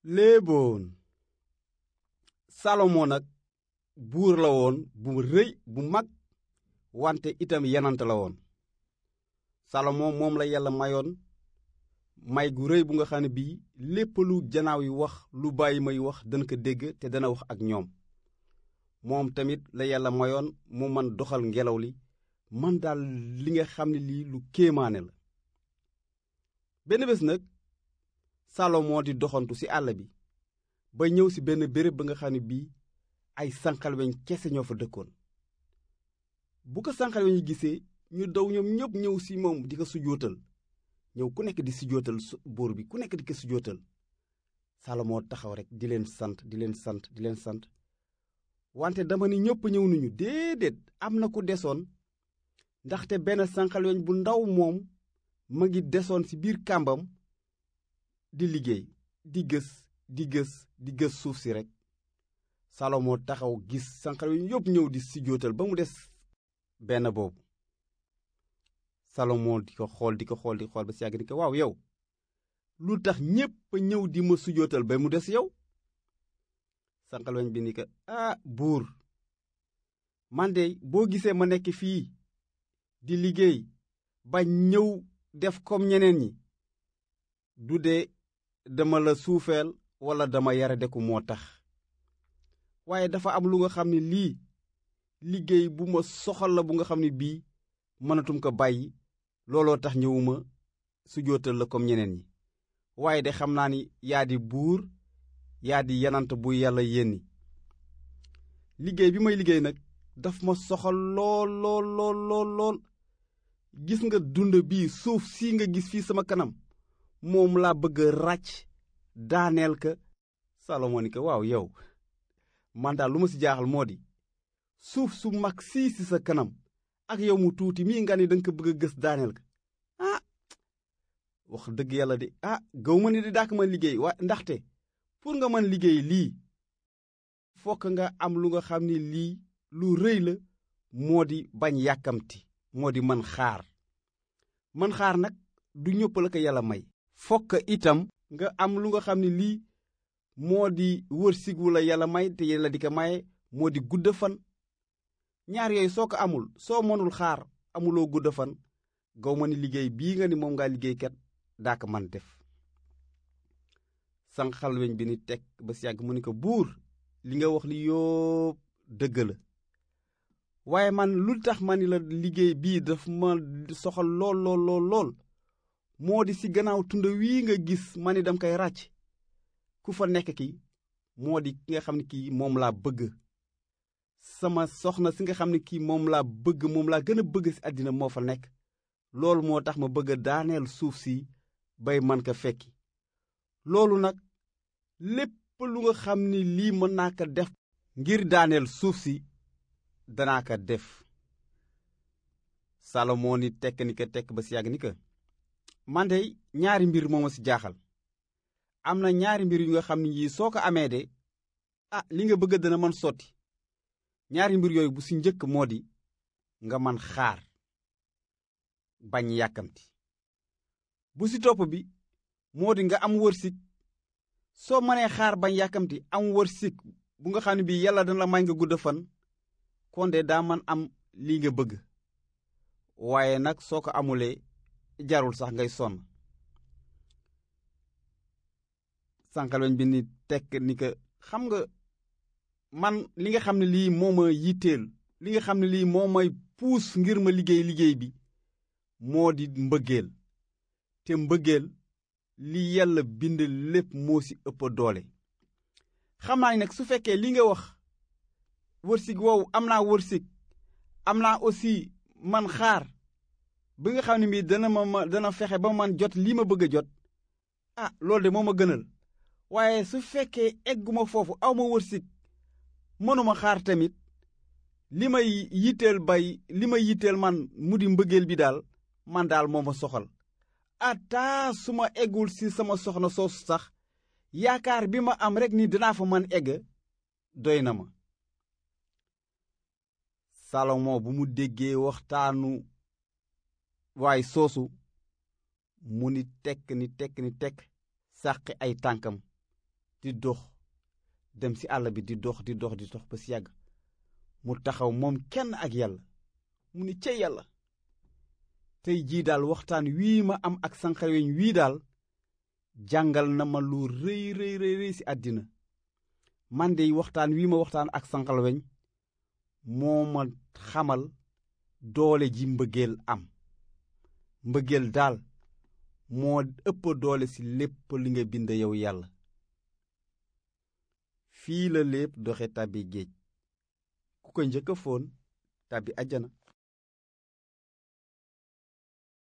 léeboon salomo nag buur la woon bu rëy bu mag wante itam yenant la woon salomo moom la yàlla mayoon may gu rëy bu nga xam ne bii lépp lu janaaw yi wax lu bàyyi may wax dana ko dégg te dana wax ak ñoom moom tamit la yàlla mayoon mu man doxal ngelaw li man daal li nga xam ne lii lu kéemaane la benn bés nag salomo di doxantu ci àll bi ba ñëw ci benn béréb ba nga xam ne bii ay sànqalweñ kese ñoo fa dëkkoon bu ko sànqalweñ yi gisee ñu daw ñoom ñëpp ñëw ci moom di ko sujootal ñëw ku nekk di sujootal buur bi ku nekk di ko sujootal salomo taxaw rek di leen sant di leen sant di leen sant wante dama ni ñëpp ñëw nañu déedéet am na ku desoon ndaxte benn sànqalweñ bu ndaw moom ma ngi desoon ci biir kàmbam di liggéey di gës di gës di gës suuf si rekk salomo taxaw gis sànqalweñ yépp ñëw di sujootal ba mu des benn boobu salomo di ko xool di ko xool di xool ba si yàgg ni ko waaw yow lu tax ñépp a ñëw di ma sujootal ba mu des yow sànqalweñ bi ni ko ah buur man de boo gisee ma nekk fii di liggéey ba ñëw def comme ñeneen ñi du dee dama la suufeel walla dama yara deku moo tax waaye dafa am lu nga xam ne lii liggéey bu ma soxal la bu nga xam ne bii mënatum ko bàyyi looloo tax ñëwuma sujootal la comme ñeneen ñi waaye de xam naa ni yaa di buur yaa di yanant bu yàlla yénni liggéey bi may liggéey nag daf ma soxal lool lool lool lool lool gis nga dund bii suuf si nga gis fii sama kanam moom laa bëgg a ràcc daaneel ka salomo ni ko waaw yow man daal lu ma si jaaxal moo di suuf su mag sii si sa kanam ak yow mu tuuti mii nga ni danga ko bëgg a gës daaneel ka ah wax dëgg yàlla de ah gaw ma ni di dàkk man liggéey wa ndaxte pour nga mën liggéey lii fokk nga am lu nga xam ni lii lu rëy la moo di bañ yàkkamti moo di man xaar man xaar nag du ñëpp la ko yàlla may fokk itam nga am lu nga xam ne lii moo di wërsëgu la yàlla may te yàlla di ko maye moo di gudd fan ñaar yooyu soo ko amul soo mënul xaar amuloo gudd fan gaw ma ni liggéey bii nga ni moom ngaa liggéeykat daa ko man def sànqalweñ bi ni teg ba si yàgg mu ni ko buur li nga wax li yóob dëgg la waaye man lu tax ma ni la liggéey bii daf ma soxal lool lool lool lool moo di ci gannaaw tund wii nga gis ma ni dam koy ràcc ku fa nekk ki moo di ki nga xam ne kii moom laa bëgg sama soxna si nga xam ne kii moom laa bëgg moom laa gën a bëgg ci àddina moo fa nekk loolu moo tax ma bëgg a daaneel suuf si bay man ko fekki loolu nag lépp lu nga xam ni lii mën naa ko def ngir daaneel suuf si danaa ko def salomo ni tekk ni ko tekk ba si yàgg ni ko man de ñaari mbir moo ma si jaaxal am na ñaari mbir yu nga xam ne yii soo ko amee de ah li nga bëgg dana mën sotti ñaari mbir yooyu bu si njëkk moo di nga man xaar bañ yàkkamti bu si topp bi moo di nga am wërsig soo mënee xaar bañ yàkkamti am wërsig bu nga xam ne bii yàlla dana la may nga gudd fan kon de daa man am lii nga bëgg waaye nag soo ko amulee jarul sax ngay sonn sànqalweñ bi ni tekk ni ko xam nga man li nga xam ne lii moo ma yitteel li nga xam ne lii moo may puus ngir ma liggéey liggéey bi moo di mbëggeel te mbëggeel li yàlla bind lépp moo ci ëpp doole xam naa ni nag su fekkee li nga wax wërsig woowu am naa wërsig am naa aussi man xaar bi nga xam ne bii dana ma ma dana fexe ba man jot lii ma bëgg a jot ah loolu de moo ma gënal waaye su fekkee egguma foofu aw ma wërsig mënuma xaar tamit li may yitteel bay li ma yitteel man mu di mbëggeel bi daal man daal moo ma soxal ataa su ma eggul si sama soxna soosu sax yaakaar bi ma am rekk ni dinaa fa man egg doy na ma salomo bu mu déggee waxtaanu waaye soosu mu ni tekk ni tekk ni tekk sàqi ay tànkam di dox dem ci àll bi di dox di dox di dox ba si yàgg mu taxaw moom kenn ak yàlla mu ni cey yàlla tey jii daal waxtaan wii ma am ak sànqaleñ wii daal jàngal na ma lu rëy rëy rëy ci àddina man de waxtaan wii ma waxtaan ak sànqaleñ moo ma xamal doole ji mbëggeel am mbëggeel daal moo ëpp doole ci lépp li nga bind yow yàlla fii la lépp doxe tàbbi géej ku ko njëkk a foon tàbbi àjjana